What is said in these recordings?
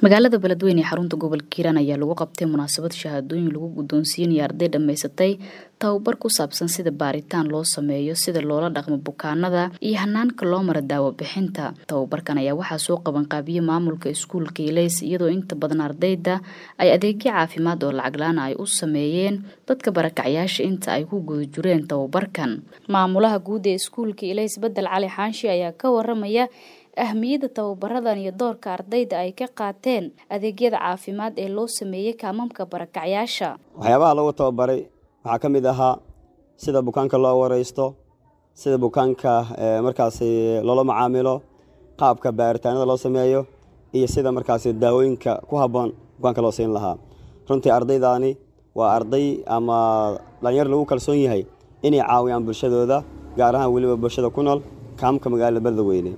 magaalada beledweyne ee xarunta gobolka hiiraan ayaa lagu qabtay munaasabad shahaadooyin lagu guddoonsiinaya arday dhammaysatay tababar ku saabsan sida baaritaan loo sameeyo sida loola dhaqmo bukaanada iyo hanaanka loo mara daawo bixinta tababarkan ayaa waxaa soo qabanqaabiyey maamulka iskuulka ilays iyadoo inta badan ardayda ay adeegyo caafimaad oo lacaglaana ay u sameeyeen dadka barakacyaasha inta ay ku guda jireen tababarkan maamulaha guud ee iskuulka ilays bedel cali xaanshi ayaa ka waramaya ahmiyadda tababaradan iyo doorka ardayda ay ka qaateen adeegyada caafimaad ee loo sameeyey kaamamka barakacyaasha waxyaabaha lagu tababaray waxaa ka mid ahaa sida bukaanka loo wareysto sida bukaanka markaasi loola macaamilo qaabka baaritaanada loo sameeyo iyo sida markaasi daawooyinka ku habboon bukaanka loo siin lahaa runtii ardaydaani waa arday ama dhalinyar lagu kalsoon yahay inay caawiyaan bulshadooda gaar ahaan weliba bulshada ku nool kaamka magaalada beledweyne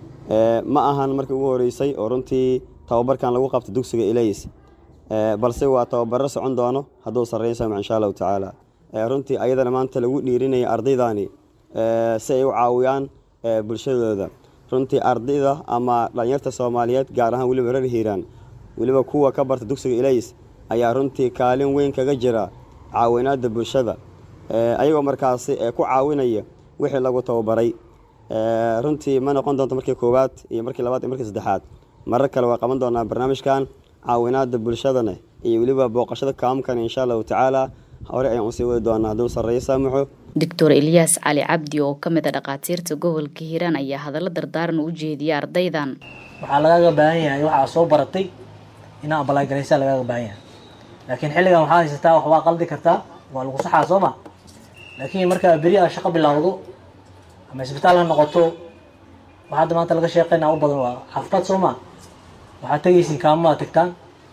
ma ahan markii ugu horeysay oo runtii tababarkan lagu qabta dugsiga ilays balse waa tababaro socon doono hadduu sarreynsaamo insha allahu tacaala runtii ayadana maanta lagu dhiirinaya ardaydani si ay u caawiyaan bulshadooda runtii ardayda ama dhalinyarta soomaaliyeed gaar ahaan weliba reer hiiraan weliba kuwa ka barta dugsiga ilays ayaa runtii kaalin weyn kaga jira caawinaadda bulshada ayagoo markaasi ku caawinaya wixii lagu tababaray runtii ma noqon doonto markii koowaad iyo markii labaad iyo markii saddexaad marar kale waa qaban doonaa barnaamijkan caawinaada bulshadana iyo weliba booqashada kaamkan insha allahu tacaala hore ayaan usii wadi doonaa hadduu sarreeyo saamaxo doctor elyaas cali cabdi oo ka mid a dhakhaatiirta gobolka hiiraan ayaa hadallo dardaaran u jeediyay ardaydan waxaa lagaaga baahan yahay waxaa soo baratay inaa abalaagaraysaa lagaaga baahan yahay laakiin xilligan waxaa haysataa wax waa qaldi kartaa waa lagu saxaa soo ma laakiin markaa beri aa shaqo bilowdo ama isbitaal ha noqoto waxaa hadda maanta laga sheeqeynaa u badan waa xaafad soo maa waxaad tegaysiin kaamamaa tagtaan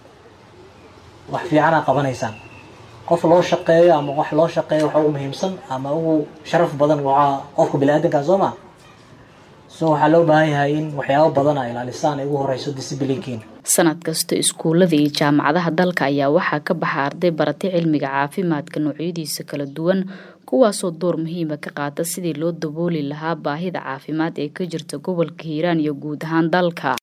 wax fiicanaa qabanaysaan qof loo shaqeeyo ama wax loo shaqeeyo waxa ugu muhiimsan ama ugu sharaf badan waxaa qofka bini-aadankaa soo maa so waxaa loo baahan yahay in waxyaabo badan a ilaalisaan ay ugu horeyso disiblinkiina sanad kasta iskuullada iyo jaamacadaha dalka ayaa waxaa ka baxa arday baratay cilmiga caafimaadka noocyadiisa kala duwan kuwaasoo door muhiima ka qaata sidii loo dabooli lahaa baahida caafimaad ee ka jirta gobolka hiiraan iyo guud ahaan dalka